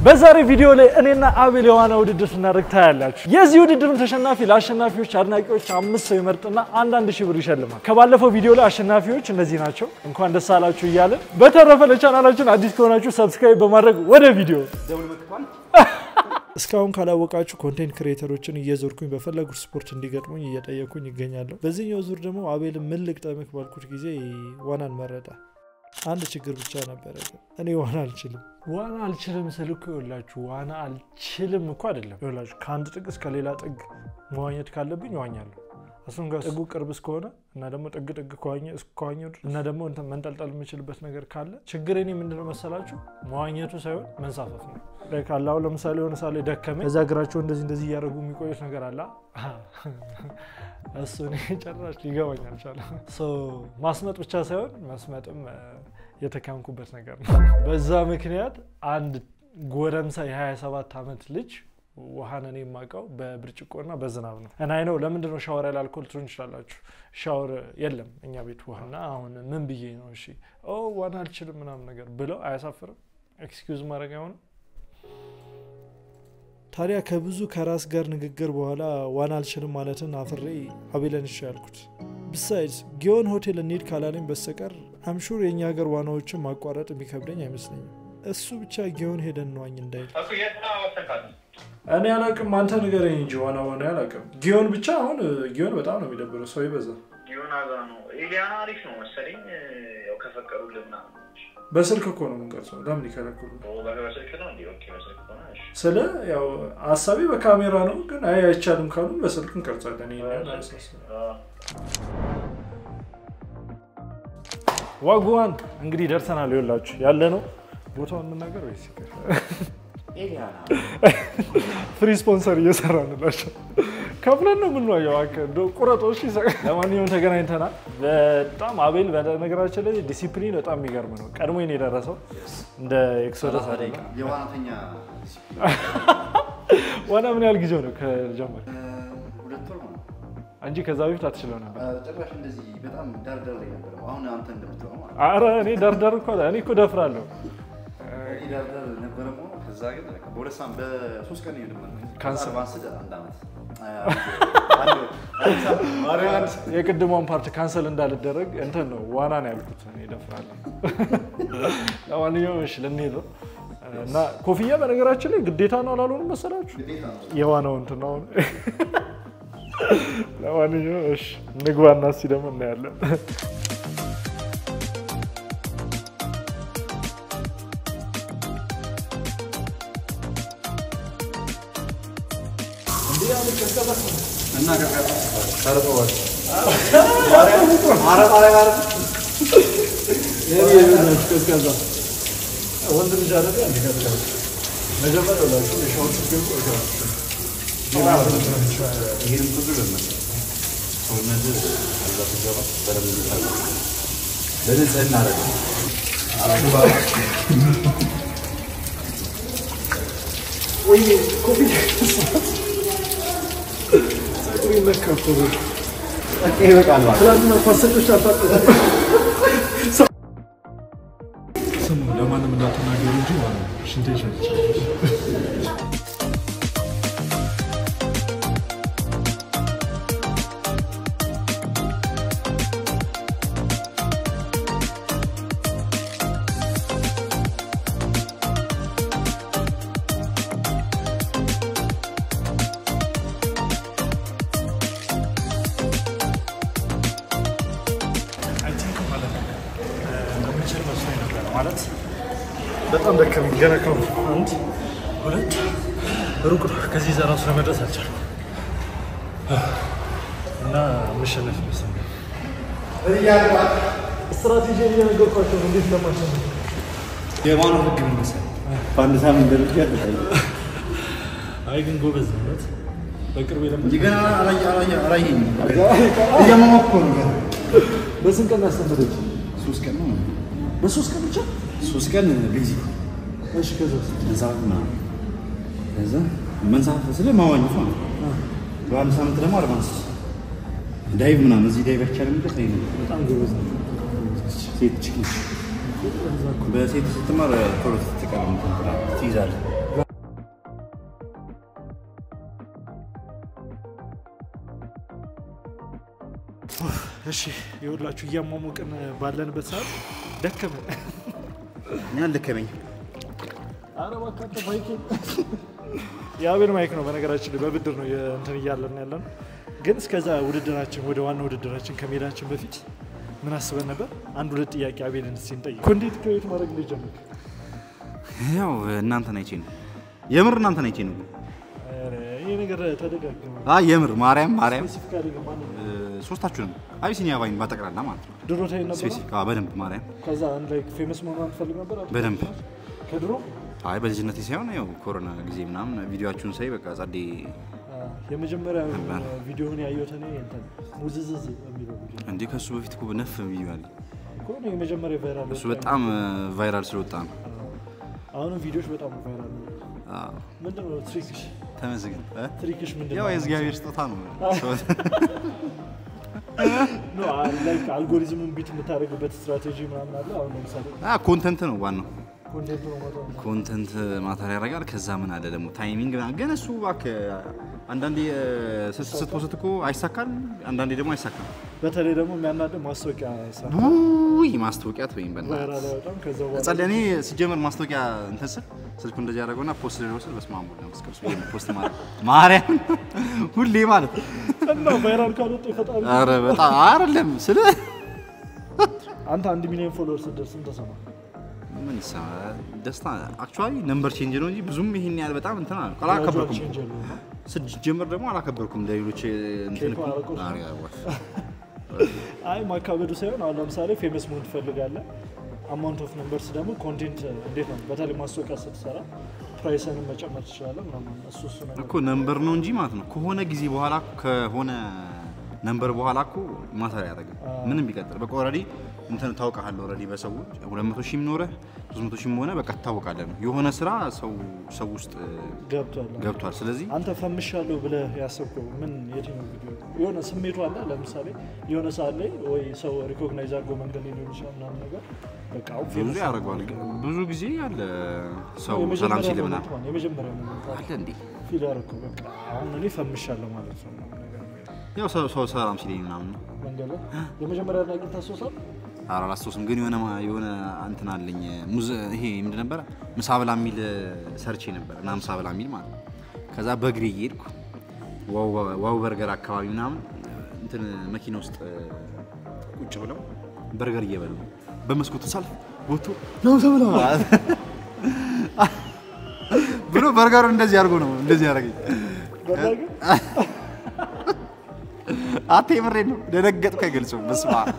በዛሬ ቪዲዮ ላይ እኔና አቤል የዋና ውድድር ስናደርግ ታያላችሁ። የዚህ ውድድርም ተሸናፊ ለአሸናፊዎች አድናቂዎች አምስት ሰው ይመርጥና አንዳንድ ሺህ ብር ይሸልማል። ከባለፈው ቪዲዮ ላይ አሸናፊዎች እነዚህ ናቸው። እንኳን ደስ አላችሁ እያለን በተረፈ ለቻናላችን አዲስ ከሆናችሁ ሰብስክራይብ በማድረግ ወደ ቪዲዮ እስካሁን ካላወቃችሁ ኮንቴንት ክሬተሮችን እየዞርኩኝ በፈለጉት ስፖርት እንዲገጥሙኝ እየጠየኩኝ ይገኛለሁ። በዚህኛው ዙር ደግሞ አቤል ምን ልግጠምህ ባልኩት ጊዜ ዋናን መረጣ። አንድ ችግር ብቻ ነበረ፣ ግን እኔ ዋና አልችልም። ዋና አልችልም ስል እኮ ይኸውላችሁ ዋና አልችልም እኮ አይደለም። ይኸውላችሁ ከአንድ ጥግ እስከ ሌላ ጥግ መዋኘት ካለብኝ እዋኛለሁ። እሱም ጋር ጥጉ ቅርብ እስከሆነ እና ደግሞ ጥግ ጥግ ከዋኘሁ እና ደግሞ እንትን መንጠልጠል የምችልበት ነገር ካለ ችግር እኔ ምንድነው መሰላችሁ መዋኘቱ ሳይሆን መንሳፈፍ ነው። ካለ አሁን ለምሳሌ የሆነ ሳሌ ደከመኝ እዛ እግራቸው እንደዚህ እንደዚህ እያደረጉ የሚቆዩት ነገር አለ እሱ እኔ ጨራሽ ሊገባኝ አልቻለም። ማስመጥ ብቻ ሳይሆን መስመጥም የተካንኩበት ነገር ነው። በዛ ምክንያት አንድ ጎረምሳ የ27 ዓመት ልጅ ውሃን እኔ የማውቀው በብርጭቆና በዝናብ ነው። እና አይ ነው ለምንድን ነው ሻወር ያለ አልኮል ትሉን ይችላላችሁ። ሻወር የለም እኛ ቤት ውሃና አሁን ምን ብዬ ነው እሺ ዋና አልችልም ምናምን ነገር ብለው አያሳፍርም? ኤክስኪውዝ ማድረግ አይሆንም? ታዲያ ከብዙ ከራስ ጋር ንግግር በኋላ ዋና አልችልም ማለትን አፍሬ አቤለን እሺ ያልኩት። ብሳይድስ ጊዮን ሆቴል እንሂድ ካላለኝ በስተቀር አምሹር የእኛ ሀገር ዋናዎችን ማቋረጥ የሚከብደኝ አይመስለኝም። እሱ ብቻ ጊዮን ሄደን ነዋኝ እንዳይል እኔ አላቅም። አንተ ንገረኝ እንጂ ዋና ዋና አላቅም። ጊዮን ብቻ አሁን ጊዮን በጣም ነው የሚደብረው፣ ሰው ይበዛ። ጊዮን አዛ ነው ኤሊያና አሪፍ ነው መሰለኝ። ያው ከፈቀዱልን ምናምን በስልክ እኮ ነው የምንቀርጸው። ለምን ይከለክሉ? በስልክ ነው እንዲ በስልክ ሆነ ስለ ያው ሀሳቤ በካሜራ ነው፣ ግን አይ አይቻልም ካሉ በስልክ እንቀርጻለን። ዋጉዋን እንግዲህ ደርሰናል። ይኸውላችሁ ያለ ነው ቦታውን የምናገር ወይስ ፍሪ ስፖንሰር እየሰራንላቸው ከፍለን ነው የምንዋየው። ቁረጦች ለማንኛውም ተገናኝተናል። በጣም አቤል በነገራችን ላይ ዲሲፕሊን በጣም የሚገርም ነው። ቀድሞ ነው የደረሰው እንደ ኤክሶደስ የዋናተኛ ዋና ምን ያህል ጊዜው ነው ከጀመር ሁለት ወር ነው እንጂ ከዛ በፊት አትችለው ነበር? ጭራሽ እንደዚህ በጣም ዳርዳር ላይ ነበር። አሁን አንተ እንደምትለው ማለት አረ እኔ ዳርዳር እኮ እኔ እኮ ደፍራለሁ። እኔ ዳርዳር ነበረ መሆኑ ከዛ ግን በሁለት ሳምንት በሶስት ቀን ይልመ ካንሰር ባንስድ አንድ ዓመት የቅድሟን ፓርት ካንሰል እንዳልደረግ እንትን ነው ዋና ነው ያልኩት። እኔ እደፍራለሁ። ለማንኛውም እሺ ልንሄድ ነው እና ኮፍያ በነገራችን ላይ ግዴታ ነው አላልሆንም መሰላችሁ? የዋናው እንትን ነው። ለማንኛውም እሺ እንግባና እስኪ ደግሞ እናያለን። እና ወንድ ልጅ አለ መጀመሪያ ላችሁ የሻወር ችግር ቆይተዋል። ይሄንም ብዙ ለመሰ ሰውነት አዛ ስገባ በደንብ ታለ በንጽህና አረገ ወይ ኮፊ ጸጉር ይነካ እኮ ነው። ይበቃል ማለት ትናንትና ፓሰኞች አልታጠ ስሙ ለማንም እንዳትናገሩ እንጂ ማለት ነው። ሽንቴ ሸንቻለሁ። አይ ቲንክ ማለት ነው እንደምችል መስሎኝ ነበር። ማለት በጣም ደከመኝ። ገና ከአሁን አንድ ሁለት ሩቅ ነው። ከዚህ ዘራ ውስጥ ለመድረስ አልቻልኩም እና መሸነፍ ይመስለኛል። ስትራቴጂ እየነገርኳቸው ነው እንዴት ለማሸነፍ የማኑ ህግ ምን መሰለህ? በአንድ ሳምንት ደረጃ አይ ግን ጎበዝ ነው እውነት። በቅርብ የለመ እንጂ ገና አላየ- አላየ- አላየኝም። እያመመኩ ነው ገና። በስንት ቀን ያስተምረች? ሶስት ቀን ነው በሶስት ቀን ብቻ? ሶስት ቀን ቢዚ እሺ ከዛ መንሳፈፍ ምናምን ከዛ መንሳፈፍ ስለ ማዋኘት ማለት ነው። በአንድ ሳምንት ደግሞ አድቫንስ ዳይቭ ምናምን እዚህ ዳይቭ አይቻልም እንደ ይሄ ነው። በጣም ጎበዝ ነው። ሴት ችግር በሴት ስትማር ቶሎ ትቀርም ትይዛለህ። እሺ የሁላችሁ እያሟሙቅን ባለንበት ሰዓት ደከመን። እኔ አልደከመኝ። ኧረ እባክህ አንተ ማይክ የአቤል ማይክ ነው በነገራችን ላይ በብድር ነው እንትን እያለን ያለ ነው። ግን እስከዛ ውድድራችን ወደ ዋና ውድድራችን ከመሄዳችን በፊት ምን አስበን ነበር? አንድ ሁለት ጥያቄ አቤልን እስኪ እንጠይቅ። ኮንቴንት ክሬት ማድረግ እንደጀመርክ ያው እናንተን አይቼ ነው የምር እናንተን አይቼ ነው። ኧረ ይሄ ነገር ተደጋግመ አይ የምር ማርያም ማርያም ስፔሲፊካሊ ግን ማን እ፣ ሶስታችሁንም አቢሲኒያ ባይን ባጠቅላላ ማለት ነው። ድሮ ታይ ነበር። ስፔሲፊክ አዎ፣ በደንብ ማርያም ከዛ አንድ ላይ ፌመስ መሆኗን ትፈልግ ነበር አይደል? በደንብ ከድሮ አይ በልጅነቴ ሳይሆን ያው ኮሮና ጊዜ ምናምን ቪዲዮችሁን ሳይ በቃ ጸዴ አ፣ የመጀመሪያ ነበር። ቪዲዮውን ያየሁት እኔ እንትን ሙዝዝዝ የሚለው ቪዲዮ እንዴ ከሱ በፊት እኮ ነፍ ቪዲዮ አለ። እኮ ነው የመጀመሪያ ቫይራል እሱ በጣም ቫይራል ስለወጣ ነው። አሁንም ቪዲዮዎች በጣም ቫይራል ነው። አዎ፣ ምንድን ነው ትሪክሽ? ተመስገን እ? ትሪክሽ ምንድን ያው ነው? የእግዚአብሔር ስጦታ ነው። ኖ ላይክ አልጎሪዝሙን ቢት የምታደርግበት ስትራቴጂ ምናምን አለ። አሁን ለምሳሌ አ ኮንተንት ነው ዋናው። ኮንቴንት ነው ማለት ነው። ኮንተንት ማተር ያደርጋል። ከዛ ምን አለ ደግሞ ታይሚንግ ምናምን። ግን እሱ እባክህ አንዳንዴ ስት- ስትፖስት እኮ አይሳካል፣ አንዳንዴ ደግሞ አይሳካል። በተለይ ደግሞ የሚያናደ ማስታወቂያ ይሰራ ውይ ማስታወቂያ ወይም በእናትህ ቫይራል አይወጣም። ከዛ በኋላ ጸደ እኔ ሲጀመር ማስታወቂያ እንትን ስል ስልኩ እንደዚህ ያደረገውና ፖስት ደረው ስል በስመ አብ ወወልድ ወመንፈስ ቅዱስ ብዬ ነው ፖስት ማለት ማርያም ሁሌ ማለት እና ቫይራል ካልወጣ ይፈጣል። ኧረ በጣም አይደለም ስለ አንተ አንድ ሚሊዮን ፎሎወር ስትደርስ ምን ተሰማ? ምን ይሰማል ደስታ አክቹዋሊ ነምበር ቼንጅ ነው እንጂ ብዙም ይሄን ያህል በጣም እንትን አለ አላከበርኩም። ቼንጅ የለውም። ስጀምር ደግሞ አላከበርኩም እንደ ሌሎች እንትን ኬኩ አላቆርኩም። አሪያ ዋፍ አይ ማካበዱ ሳይሆን አሁን ለምሳሌ ፌመስ መሆን ትፈልጋለህ። አማውንት ኦፍ ነምበርስ ደግሞ ኮንቴንት እንዴት ነው? በተለይ ማስታወቂያ ስትሰራ ፕራይስንም መጨመር ትችላለህ ምናምን እሱ እሱ ነገር እኮ ነምበር ነው እንጂ ማለት ነው ከሆነ ጊዜ በኋላ ከሆነ ነምበር በኋላ እኮ ማተር ያደርግም ምንም ቢቀጥል በቃ ኦልሬዲ እንትን ታውቃለህ። ኦልሬዲ በሰዎች ሁለት መቶ ሺህም ኖረህ ሶስት መቶ ሺህም ሆነ በቃ ትታወቃለህ ነው የሆነ ስራ ሰው ሰው ውስጥ ገብቷል። ገብቷል። ስለዚህ አንተ ፈምሻለሁ ብለህ ያሰብከው ምን የትኛው ቪዲዮ ነው? የሆነ ስሜቱ አለ። ለምሳሌ የሆነ ሰዓት ላይ ወይ ሰው ሪኮግናይዝ አድርጎ መንገድ ላይ ሊሆን ይችላል ምናምን ነገር በቃ አሁን ብዙ ፌመስ ያደርገዋል። ብዙ ጊዜ ያለ ሰው የመጀመሪያ ሰላም ሲል ምናምን ሞመንት ማለት የመጀመሪያ ሞመንት አለ። አለ እንዴ ፊል ያደረኩት በቃ አሁን እኔ ፈምሻለሁ ማለት ነው ምናምን ነገር ነው። ያው ሰው ሰው ሰላም ሲለኝ ምናምን ነው። መንገድ ላይ የመጀመሪያ አድናቂ ታስታውሳለህ? ኧረ አላስታውስም፣ ግን የሆነ የሆነ እንትን አለኝ ሙዝ ይሄ ምንድን ነበረ ምሳ ብላ የሚል ሰርቼ ነበር እና ምሳ ብላ የሚል ማለት ነው። ከዛ በእግሬ እየሄድኩ ዋው- ዋው በርገር አካባቢ ምናምን እንትን መኪና ውስጥ ቁጭ ብለው በርገር እየበሉ በመስኮቱ ሳልፍ ወጥቶ ነው ተብለ ብሎ በርገሩ እንደዚህ አድርጎ ነው እንደዚህ ያደረገኝ። በላ ግን አቴ ምሬን ነው ደነገጥኩ። አይገልጽም። በስመ አብ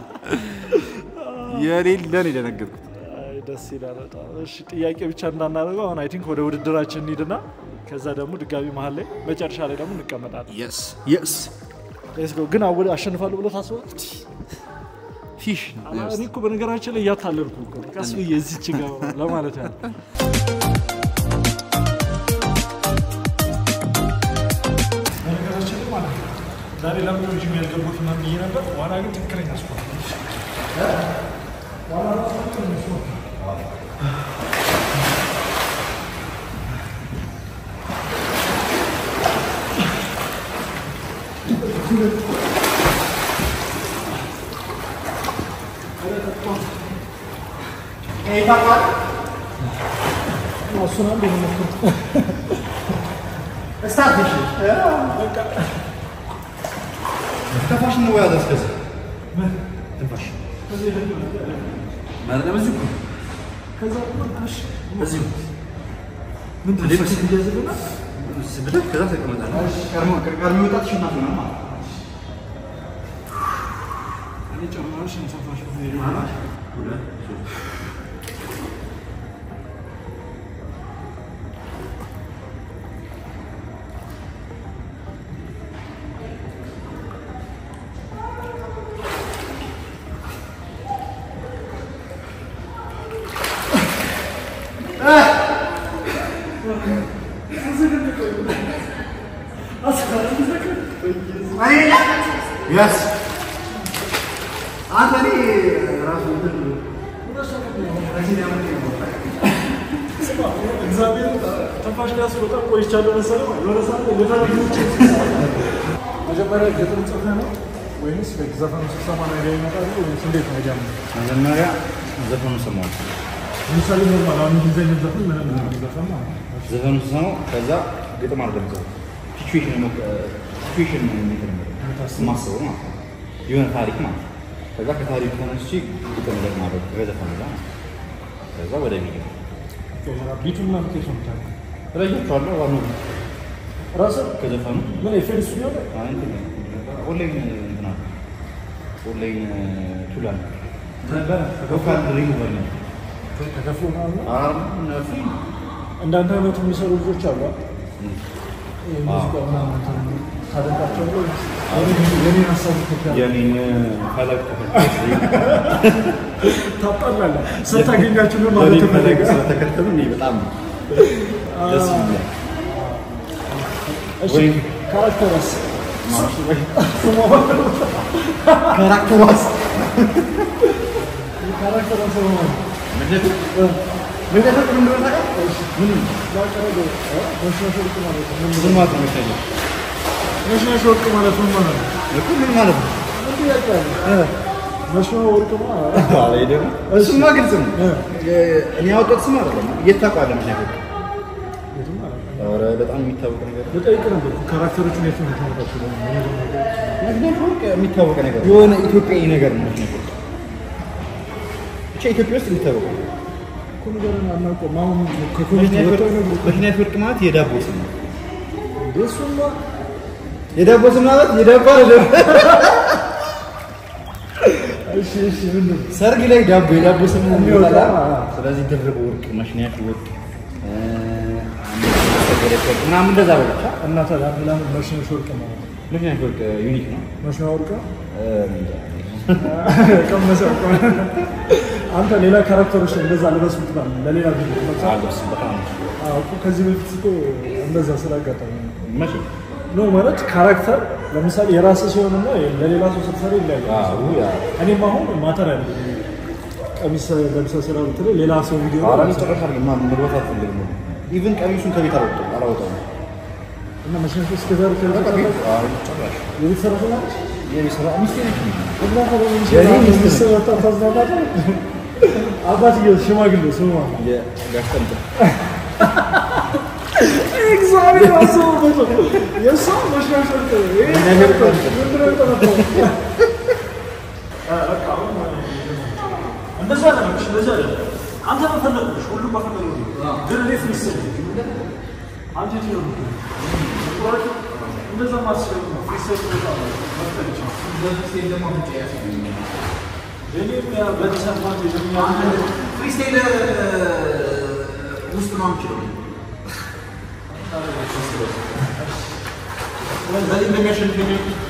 የሌለ ነው የደነገጥኩት። አይ ደስ ይላል በጣም። እሺ ጥያቄ ብቻ እንዳናደርገው አሁን አይ ቲንክ ወደ ውድድራችን እንሂድና ከዛ ደግሞ ድጋሚ መሀል ላይ መጨረሻ ላይ ደግሞ እንቀመጣለን። የስ የስ ሌትስ ጎ። ግን አወ- አሸንፋለሁ ብለህ ታስባለህ? ፊሽ እኔ እኮ በነገራችን ላይ እያታለልኩ እኮ ነው። ቀስ ብዬ እዚች ጋ ለማለት ያህል በነገራችን ላይ ማለት ነው ዛሬ ለምን ነው ጂም ያልገቡት ምናምን ብዬ ነበር። ዋና ግን ትክክለኛ ስፖርት ነው። ዋና ራሱ ትክክለኛ ስፖርት ነው። እሱን አንድ የሞከርኩት ትንፋሽ ነው ያዘ እስከዚህ ትንፋሽ ማለት ነው። በዚሁ ከዛ እሺ በዚሁ ምንድን ነው እሱ እያዘገና ስብለት ከዛ ተቀመጣለህ። ቀድሞ ቀድሞ መውጣት ሽናት ነው ማለት ነው። እኔ ጨምራሽ እንሰፋሽ ሁለት ሶስት የስ አንተ እኔ ራሱ እንትን እግዚአብሔር ትንፋሽ ሊያስወጣ ቆይቻለሁ መሰለህ። የሆነ ሰዓት ላይ ልፈርድ መጀመሪያ ግጥም ጽፈህ ነው ወይስ ዘፈኑ ስትሰማ ነው አይዲያ ይመጣል ወይስ እንዴት ነው አይዲያ? መጀመሪያ ዘፈኑ ሰማሁ። ለምሳሌ ኖርማል አሁን እንግሊዝኛ ዘፈን ምንም ዘፈን ማለት ነው። ዘፈኑ ስሰማው ከዛ ግጥም አድርገን ሰው ሲቹዌሽን ሲቹዌሽን ማስበው ማለት ነው። የሆነ ታሪክ ማለት ነው። ከዛ ከታሪክ ተነስቼ ግጥም ደግሞ ማድረግ ከዘፈኑ ጋር ማለት ነው። ከዛ ወደ ቪዲዮ ቢቱን ምናምን ከየት ነው የምታውቀው? እለያቸዋለሁ። ዋናው ራስህ ከዘፈኑ ምን የፌድ ስቱዲዮ ላይ አይ እንትን ኦንላይን እንትን አለ ኦንላይን ቱል አለ ነበረ ቮካል ሪሙቨር ነው። ተከፍሎ ምናምን ነው? አረ ፍሪ እንዳንተ አይነቱ የሚሰሩ ልጆች አሉ አይደል? ይሄ ሙዚቃ ምናምን እንትን ታደንቃቸዋለህ ወይስ የኔ- የኔን ሀሳብ ትከተላለህ? የኔን ፈለግ ታጣላለህ። ስታገኛችሁ ምን ማለት የኔን ፈለግ ተፈለገ? ስለተከተሉ እኔ በጣም ደስ ይላል። እሺ ወይም- ካራክተርስ ካራክተሯስ ካራክተርስ ምን ተፈጥሮ እንደሆነ ታውቃለህ? ምን ምን ማለት ነው መሰለኝ? መሽናሽ ወርቅ ማለት ምን ማለት ነው? እኮ ምን ማለት ነው? መሽና ወርቅ ማለት አለ ደግሞ እሱማ ግልጽ ነው። እኔ ያወጣሁት ስም አይደለም። የት ታውቀዋለህ? ምክንያቱም ኧረ በጣም የሚታወቅ ነገር ነው። ልጠይቅ ነበር ካራክተሮቹን የት ነው የምታመጣቸው? ምክንያት ወርቅ የሚታወቅ ነገር ነው። የሆነ ኢትዮጵያዊ ነገር ነው። ምክንያት ወርቅ ብቻ ኢትዮጵያ ውስጥ የሚታወቅ ነው። እኮ ነገርን አናውቀውም። አሁን ከኮሚቴ ምክንያት ወጥተው ወርቅ- ነው ምክንያት ወርቅ ማለት የዳቦ ስም ነው። እንዴ? እሱማ የዳቦ ስም ማለት የዳቦ አይደለም። እሺ፣ እሺ፣ ምንድን ነው? ሰርግ ላይ ዳቦ የዳቦ ስም ነው የሚወጣ፣ የሚወጣው። አዎ። ስለዚህ ድርብ ወርቅ፣ መሽኛት ወርቅ እ፣ አመሰገደች ወርቅ ምናምን እንደዛ ነው ብቻ እና ታዲያ ለምን መሽናሽ ወርቅ ማለት ነው? ምክንያት ወርቅ ዩኒክ ነው። መሽና ወርቅ ነው? እ፣ እንጃ። ቀመሰ እኮ። አንተ ሌላ ካራክተሮች እንደዛ ልበስ ምትላል ለሌላ ቪዲዮ ለምሳሌ አልበስም በጣም አዎ እኮ ከዚህ በፊት እኮ እንደዛ ስላጋጠመ ነው። መቼ ኖ ማለት ካራክተር ለምሳሌ የራስህ ሲሆንና ለሌላ ሰው ስትሰራ ይለያል። አዎ ያ እኔም አሁን ማተር ያለ ቀሚስ ለብሰህ ስራ ብትለኝ ሌላ ሰው ቪዲዮ ኧረ እኔ ጭራሽ አድርጌ ማ- መግባት አልፈልግም። ኢቭን ቀሚሱን ከቤት አላወጣሁም አላወጣሁም። እና መሽነሽ እስከዛሬ በቃ ቤት አዎ፣ ጭራሽ የቤት ሰራተኛ ነች? የቤት ስራ ሚስቴ ነች። እና ታዲያ ምን የኔ ይችላል? ሚስት ሚስት ወጣ ታዝናናለህ? አባትዬው ሽማግሌ ስሙ ማን ነው? የጋሽጠንጥ እግዚአብሔር አስበበት ነው። የእሷ መሽናሽ ወርቅ ነው። ይሄ ነገር እኮ ምንድን ነው የጠረጠረው? እንደዛ አይደለም፣ እሺ፣ እንደዛ አይደለም። አንተ በፈለግሽ ሁሉም በፈለጉ ግን እኔ ፍሪስታይል አንተ የትኛው ነው? ቁራጭ እንደዛ ማስበው ነው። ፍሪስታይል ቦታ ነው መፍጠር ይችላል። እኔም ያ በተሰማኝ የሚያ ፍሪስታይል ውስጥ ነው የምችለው። በዚህ እንደሚያሸንፈኝ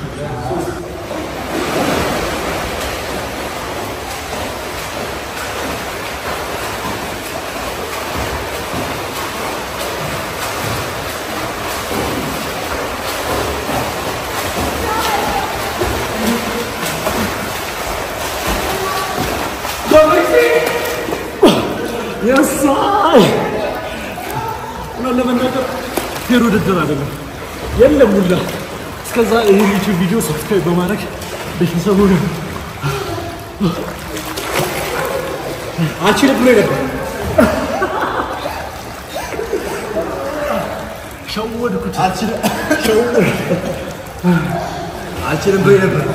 የሳይ እውነት ለመናገር ፌር ውድድር አይደለም የለም ሁላ እስከዛ ይህን ዩቲዩብ ቪዲዮ ሰብስክራይብ በማድረግ ቤተሰቡ ነው አልችልም ብሎ ነበር። ሸወድኩት አልችልም ብሎ ነበር።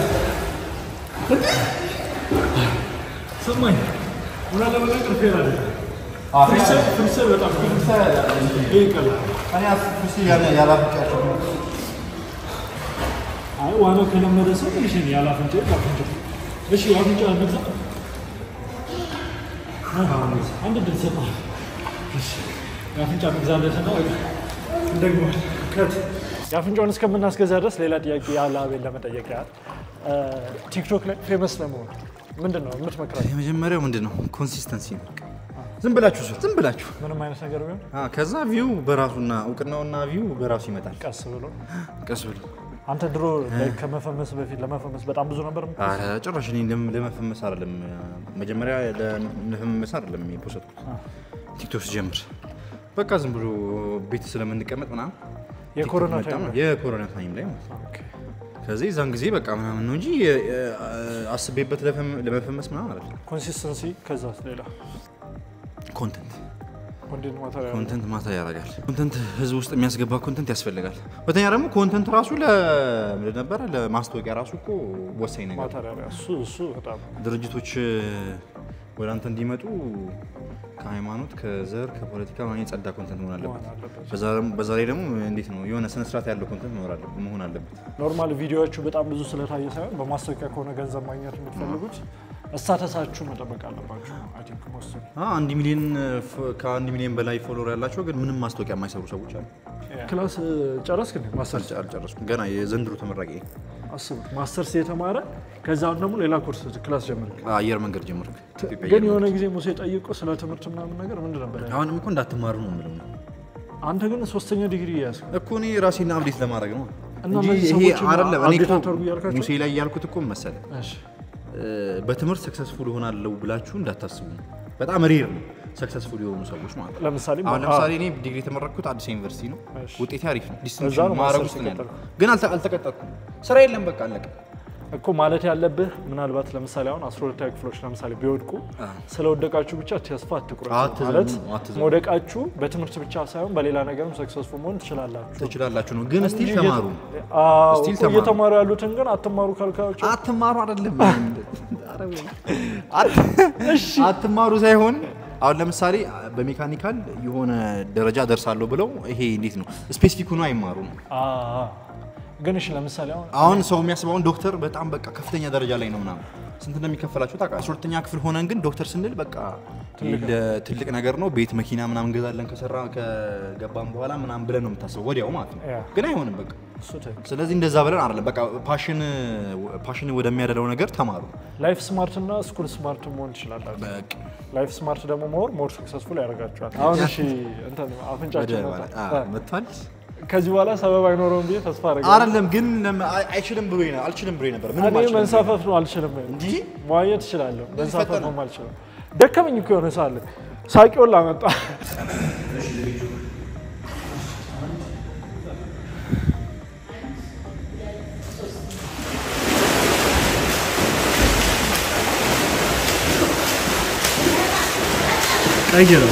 ሰማኝ እውነት ለመናገር ፌር አይደለም ፍሪስታይል ፍሪስታይል በጣም ይህ ይቀላል እኔ ፍሪስታይል ያለ ያላፍጫቸው አይ ዋናው ከለመደ ሰው ትንሽ ነው ያለ አፍንጫ አፍንጫ እሺ አፍንጫ እንግዛ አንድ ድል ሰጠዋል እሺ የአፍንጫ መግዛለትና ደግሞ ከት የአፍንጫውን እስከምናስገዛ ድረስ ሌላ ጥያቄ ያለ አቤል ለመጠየቅ ያህል ቲክቶክ ላይ ፌመስ ለመሆን ምንድን ነው የምትመክራቸው? የመጀመሪያው ምንድን ነው? ኮንሲስተንሲ ነው። ዝም ብላችሁ ስሩ፣ ዝም ብላችሁ ምንም አይነት ነገር ቢሆን አ፣ ከዛ ቪው በራሱና እውቅናውና ቪው በራሱ ይመጣል። ቀስ ብሎ ቀስ ብሎ አንተ ድሮ ላይ ከመፈመስ በፊት ለመፈመስ በጣም ብዙ ነበር የምት- አረ ጭራሽ እኔ ለም- ለመፈመስ አይደለም መጀመሪያ ለመፈመስ አይደለም የፖሰትኩት ቲክቶክ ስጀምር በቃ ዝም ብሎ ቤት ስለምንቀመጥ ምናምን የኮሮና ቲክቶክ መጣ ታይም ማለት- የኮሮና ታይም ላይ ማለት ነው። ኦኬ። ከዚህ እዛን ጊዜ በቃ ምናምን ነው እንጂ የ- የ- አስቤበት ለፈም- ለመፈመስ ምናምን አይደለም። ኮንሲስተንሲ ከዛ ሌላ ኮንተንት ኮንቴንት ማተሪያል ኮንተንት ማታ ያደርጋል። ኮንተንት ህዝብ ውስጥ የሚያስገባ ኮንተንት ያስፈልጋል። ሁለተኛ ደግሞ ኮንተንት ራሱ ለምንድን ነበረ ለማስታወቂያ ራሱ እኮ ወሳኝ ነገር ነው። ማተሪያል እሱ እሱ በጣም ድርጅቶች ወደ አንተ እንዲመጡ ከሃይማኖት፣ ከዘር፣ ከፖለቲካ ምናምን የጸዳ ኮንተንት መሆን አለበት። መሆን አለበት። በዛ ደግሞ- በዛ ላይ ደግሞ እንዴት ነው የሆነ ስነስርዓት ያለው ኮንተንት መኖር አለበት መሆን አለበት። ኖርማል ቪዲዮዎቹ በጣም ብዙ ስለታየ ሳይሆን በማስታወቂያ ከሆነ ገንዘብ ማግኘት የምትፈልጉት እስታተሳችሁ መጠበቅ አለባችሁ። አይ ቲንክ ሞስት አ፣ አንድ ሚሊዮን ፎ- ከአንድ ሚሊዮን በላይ ፎሎወር ያላቸው ግን ምንም ማስታወቂያ የማይሰሩ ሰዎች አሉ። ክላስ ጨረስክ እንዴ? ማስተርስ አልጨ- አልጨረስኩም ገና የዘንድሮ ተመራቂ ነኝ። አስቡት፣ ማስተርስ የተማረ ከዛም ደግሞ ሌላ ኮርስ ክላስ ጀመርክ። አየር መንገድ ጀመርክ። ኢትዮጵያ ግን አየር የሆነ ጊዜ ሙሴ ጠይቆ ስለ ትምህርት ምናምን ነገር ምንድን ነበር ያለው? አሁንም እኮ እንዳትማሩ ነው የምለው ነው አንተ ግን ሶስተኛ ዲግሪ ያዝ እኮ እኔ ራሴን አብዴት ለማድረግ ነው እና እንጂ እነዚህ ይሄ ሰዎችን አይደለም። እኔ አብዴት እኮ አታርጉ እያልካቸው? ሙሴ ላይ ያልኩት እኮ መሰለ እሺ በትምህርት ሰክሰስፉል እሆናለሁ ብላችሁ እንዳታስቡ። በጣም ሬር ነው ሰክሰስፉል የሆኑ ሰዎች ማለት ነው። ለምሳሌ አሁን ለምሳሌ እኔ ዲግሪ የተመረኩት አዲስ ዩኒቨርሲቲ ነው። እሺ። ውጤቴ አሪፍ ነው። እዛ ዲስቲንክሽን ነው ማዕረግ ማስተርስ ውስጥ ነው ያለው። የቀጠልኩት። ግን አልተ- አልተቀጠልኩም። ስራ የለም በቃ አለቀ። እኮ ማለት ያለብህ ምናልባት ለምሳሌ አሁን አስራ ሁለተኛ ክፍሎች ለምሳሌ ቢወድቁ ስለወደቃችሁ ብቻ ተስፋ አትቁረጡ። አትዘኑ፣ ማለት አትዘኑ። መውደቃችሁ በትምህርት ብቻ ሳይሆን በሌላ ነገርም ሰክሰስፉል መሆን ትችላላችሁ። ትችላላችሁ ነው ግን ስቲል እንጂ ተማሩ። አዎ፣ ስቲል እኮ ተማሩ። እየተማሩ ያሉትን ግን አትማሩ ካልካቸው አትማሩ አይደለም አት- አትማሩ ሳይሆን አሁን ለምሳሌ በሜካኒካል የሆነ ደረጃ ደርሳለሁ ብለው ይሄ እንዴት ነው ስፔሲፊክ ሆኖ አይማሩ ነው። አዎ። ግን እሺ ለምሳሌ አሁን አሁን ሰው የሚያስበውን ዶክተር በጣም በቃ ከፍተኛ ደረጃ ላይ ነው ምናምን ስንት እንደሚከፈላቸው ታውቃለህ? አስራ ሁለተኛ ክፍል ሆነን ግን ዶክተር ስንል በቃ ለ- ትልቅ ነገር ነው ቤት መኪና ምናምን እንገዛለን ከሰራ ከገባም በኋላ ምናምን ብለን ነው የምታስበው ወዲያው ማለት ነው። ያ። ግን አይሆንም በቃ እሱ ትክክል። ስለዚህ እንደዛ ብለን አይደለም በቃ ፓሽን ፓሽን ወደሚያደለው ነገር ተማሩ። ላይፍ ስማርት እና ስኩል ስማርት መሆን ትችላላችሁ። በቃ ላይፍ ስማርት ደግሞ መሆን ሞር ሰክሰስፉል ያደርጋችኋል። አሁን እሺ እንትን አፍንጫችን ወደ መጣ። አ- አ፣ መጥቷል ከዚህ በኋላ ሰበብ አይኖረውም ብዬ ተስፋ አደርጋለሁ። አይደለም ግን ለም- አይ- አይችልም ብሎ አልችልም ብሎ ነበር ምንም እኔ አልችልም መንሳፈፍ ነው አልችልም። እንጂ መዋኘት እችላለሁ፣ መንሳፈፍ ፈጠነ። ነው አልችልም። ደከመኝ እኮ የሆነ ሳለ ሳቂውን ላመጣ ቀይረው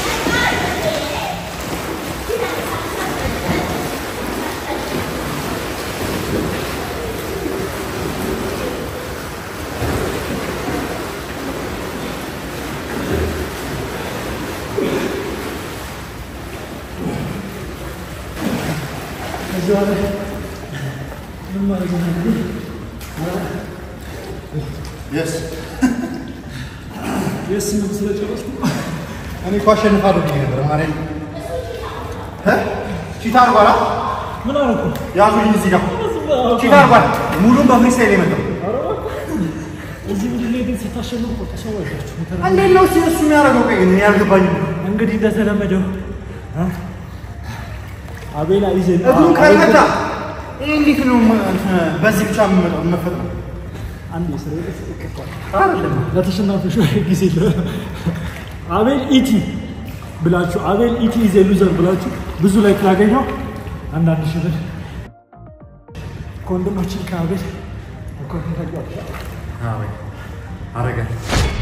እኔ እኮ አሸንፋለሁ ብዬ ነበር ማለት ቺታ አርጓላ ምን አልኩ? ያዙኝ እዚህ ጋር ቺታ አርጓል ሙሉን በፍሪስታይል የመጣው እዚህ ምድር ላይ ግን ስታሸንፉ እኮ ተሰዋያችሁ። እንዴት ነው እሱ እሱ የሚያደርገው ቆይ ግን እኔ አልገባኝም እንግዲህ እንደተለመደው እ? አቤላ ይዘ እግሩን ካልመታ ይሄ እንዴት ነው ማ- እንትን በዚህ ብቻ መፈጥ ነው አንድ የስራ ቤት ይቀጥላል። ለተሸናፊዎች ጊዜ ለ አቤል ኢቲ ብላችሁ አቤል ኢቲ ኢዝ ኤ ሉዘር ብላችሁ ብዙ ላይ ላገኘው አንዳንድ ሺህ ብር ከወንድማችን ከአቤል ኮንታክት አረጋል